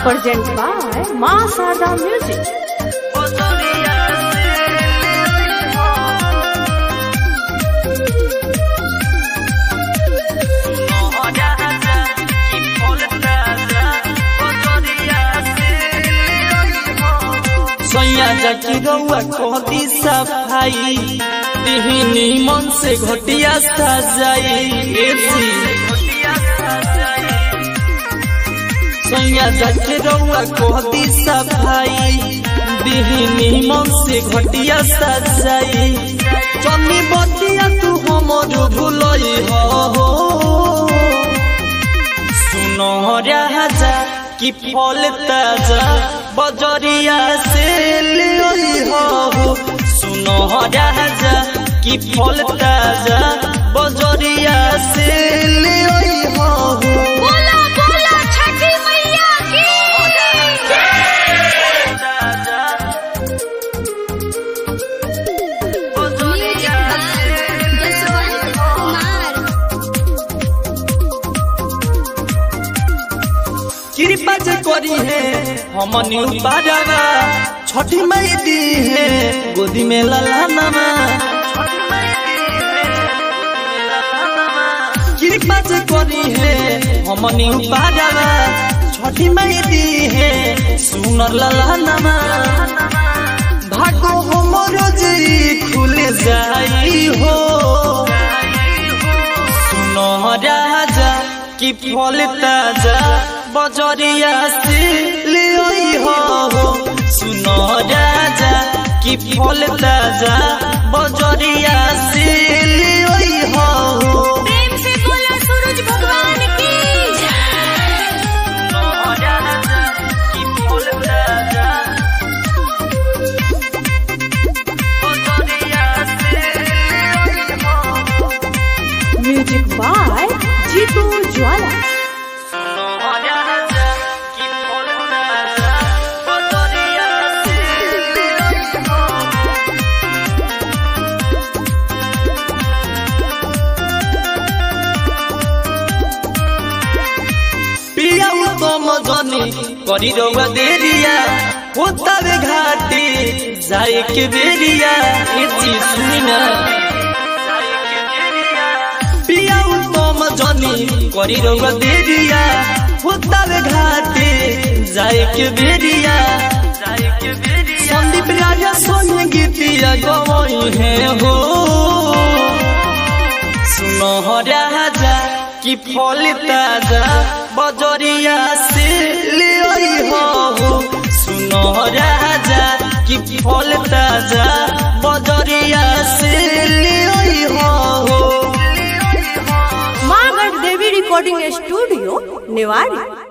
Present by Ma Sada Music. सैया जाकी रउआ कहती सफाई दिहिनी मन से घटिया सजाई एसी सैया जाके रउआ कहती सफाई दिहिनी मन से घटिया सजाई चनी बतिया तू हमर भुलई हो सुनो राजा कि फल ताजा बजरिया से ले हो सुनो राजा कि फल ताजा बजरिया से ले हो बोला बोला छठी मैया की म्यूजिक बाय जसवंत कुमार कृपा जे करी है हमनी बाजावा छठी मई दी है गोदी में लला नमा कृपा जे करी है हमनी बाजावा छठी मई दी है सुनर लला नमा भागो हमरो जी खुल जाई हो सुनो राजा कि फल ताजा बजरिया से ले हो सुनो राजा कि फल ताजा बजरिया से ले हो प्रेम से बोला सूरज भगवान की Music by Jitu Jwala. पिया उत्तम जनी करी रउआ देरिया होतावे घाटी जाए के बेरिया ए चीज सुनी ना पिया उत्तम जनी करी रउआ देरिया होतावे घाटी जाए के बेरिया संदीप राजा सोने गीतिया गवई है हो सुनो राजा कि फल ताजा बजरिया से ले हो सुनो राजा कि फल ताजा बजरिया से ले हो Margaret Devi Recording Studio, Newari.